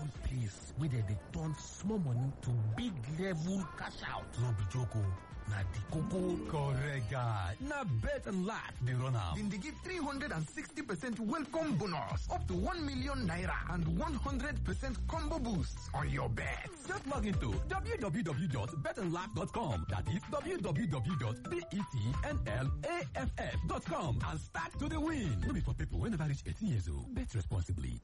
one place where they, they turn small money to big level cash out. No be joke o. Na the koko correct guy. Na bet and laugh dey run am. Then they give 360% welcome bonus up to 1 million naira and 100% combo boost on your bet. Just log into www.betandlaugh.com. That is www.betnlaff.com and start to the win. No be for people wey never reach 18 years old. Bet responsibly.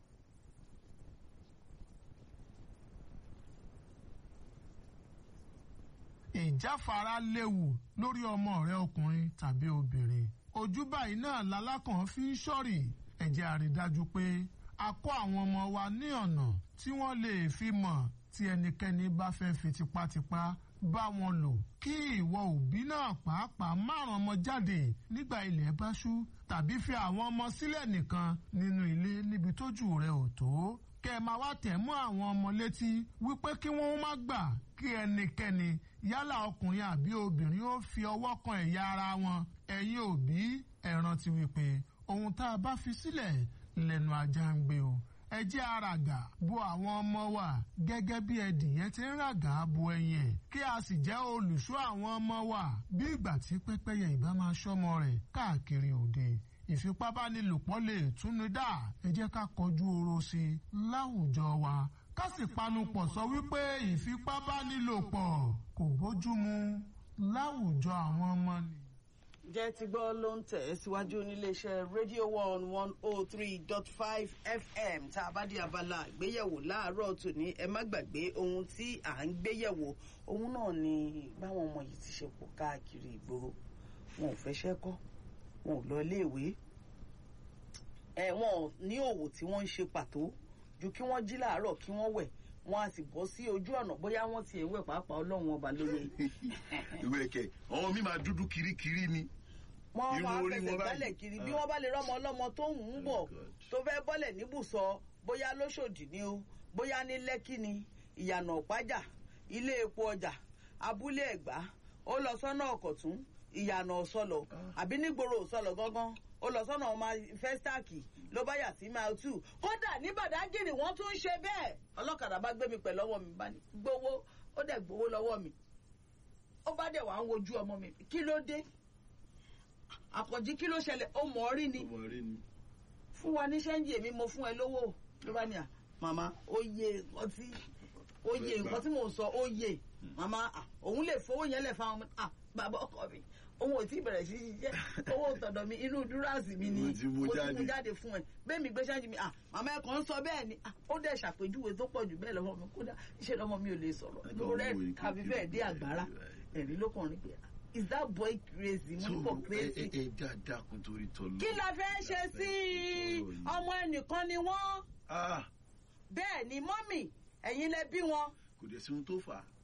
ìjáfara léwu lórí ọmọ rẹ ọkùnrin tàbí obìnrin ojú báyìí náà lalákàn fi ń ṣọ́rì ẹ jẹ́ a rí dájú pé a kọ́ àwọn ọmọ wa ní ọ̀nà tí wọ́n lè fi mọ̀ tí ẹnikẹ́ni bá fẹ́ fi tipátipá bá wọn lò kí ìwọ òbí náà pàápàá márùn ọmọ jáde nígbà ilẹ̀ bá ṣú tàbí fi àwọn ọmọ sílẹ̀ nìkan nínú ilé níbi tójú rẹ ò tó kẹ ẹ máa wá tẹ̀ mọ́ àwọn ọmọ létí wípé kí wọ́n má gbà kí ẹnikẹ́ni yálà ọkùnrin àbí obìnrin ó fi ọwọ́ kan ẹ̀yà ara wọn ẹ̀yin òbí ẹ rántí wípé ohun tá a bá fi sílẹ̀ lẹ́nu ajá ń gbé o ẹ jẹ́ àràgà bo àwọn ọmọ wa gẹ́gẹ́ bí ẹdìyẹ ti ń ràgà bo ẹyin ẹ̀ kí a sì jẹ́ olùṣọ́ àwọn ọmọ wa bí ìgbà tí pẹ́pẹ́yẹ ìbá máa ṣọ́mọ rẹ̀ káàkiri òde ìfipábánilòpọ̀ lè túnú dá ẹ jẹ́ ká kọjú oró sí i láwùjọ wa ká sì panupọ̀ sọ wípé ìfipábánilòpọ̀ kò bójúmu láwùjọ àwọn ọmọ ni. jẹ́ ti gbọ́ ló ń tẹ̀ síwájú níléeṣẹ́ radio one one oh three dot five fm tá a bá dé abala ìgbéyẹ̀wò láàárọ̀ tòní ẹ má gbàgbé ohun tí à ń gbéyẹ̀wò ohun náà ni báwọn ọmọ yìí ti ṣe pọ̀ káàkiri ìgboro wọn ò fẹ́ṣẹ́ kọ́ wọn ò lọ iléèwé ẹ wọn ò ní òwò tí wọ́n ń ṣe pàtó ju kí wọ́n jí láàárọ̀ kí wọ́n wẹ̀ wọ́n á sì bọ́ sí ojú ọ̀nà bóyá wọ́n ti ẹ̀wẹ̀ pàápàá ọlọ́run ọba lóye. ìwé ẹ̀kẹ́ ọmọ mi máa dúdú kirikiri ni. wọ́n Irun máa orí fẹsẹ̀ wọn báyìí. gbálẹ̀ kiri bí Ah. wọ́n bá lè rọ́mọ ọlọ́mọ tó ń bọ̀ Oh, God. tó fẹ́ bọ́lẹ̀ níbùsọ bóyá lóṣòdì ni o bóyá ní lẹ́kì ni ìyànà ọ̀pájà ilé epo ọjà abúlé ẹ̀gbá ó lọ sọ́nà ọ̀kọ̀tún ìyànà ọ̀sọ̀lọ̀ àbí nígboro ọ̀sọ̀lọ̀ gángan ó lọ sọ́nà ọmọ fẹ́stáàkì ló bá yà sí mile two kódà ní bàdágìrì wọ́n tún ń ṣe bẹ́ẹ̀ ọlọ́kadà bá gbé mi pẹ̀lú ọwọ́ mi bá ní gbowó ó dẹ̀ gbowó lọ́wọ́ mi ó bá dẹ̀ wá ń wojú ọmọ mi kí ló dé àkànjí kí ló ṣẹlẹ̀ ó mọ̀ ọ́ rí ni ọmọ rẹ ni. fún wa ní ṣẹ́ńjì èmi mo fún ẹ lówó ló bá ní à màmá ó yé nǹkan tí ó yé nǹkan tí mò ń sọ ó yé màmá à, òun lè fowó yẹn lẹ̀ fáwọn ọmọ à bàbá ọkọ mi òun ò tí ì bẹ̀rẹ̀ sí í ṣiṣẹ́ owó tọ̀dọ̀ mi inú dúrásì mi ni Mo ti mú mo ti jáde. mú jáde fún ẹ bẹ́ẹ̀ mi gbé ṣẹ́ńjì mi à màmá ẹ̀ kàn ń sọ bẹ́ẹ̀ ni à, ó dẹ̀ ṣàpèjúwe tó pọ̀ jù bẹ́ẹ̀ lọ́wọ́ mi kódà iṣẹ́ lọ́mọ mi ò lè sọ̀rọ̀ Àtàwọn lórí ẹ̀ owó yìí tàbí kékeré fẹ́ẹ̀ dé báyìí, àgbára báyìí. ẹ̀rí ló kàn rí pé is that boy crazy mo ní so kò ẹ crazy ẹ ẹ dáadáa kun torí tọ́lọ́. kí la fẹ́ ṣe sí i Ọ̀rọ̀ yìí. ọmọ ẹnìkan ni wọ́n Ah, bẹ́ẹ̀ ni mọ́mì ẹ̀yin lẹ bí wọn kò dẹ̀ sí ohun tó fà á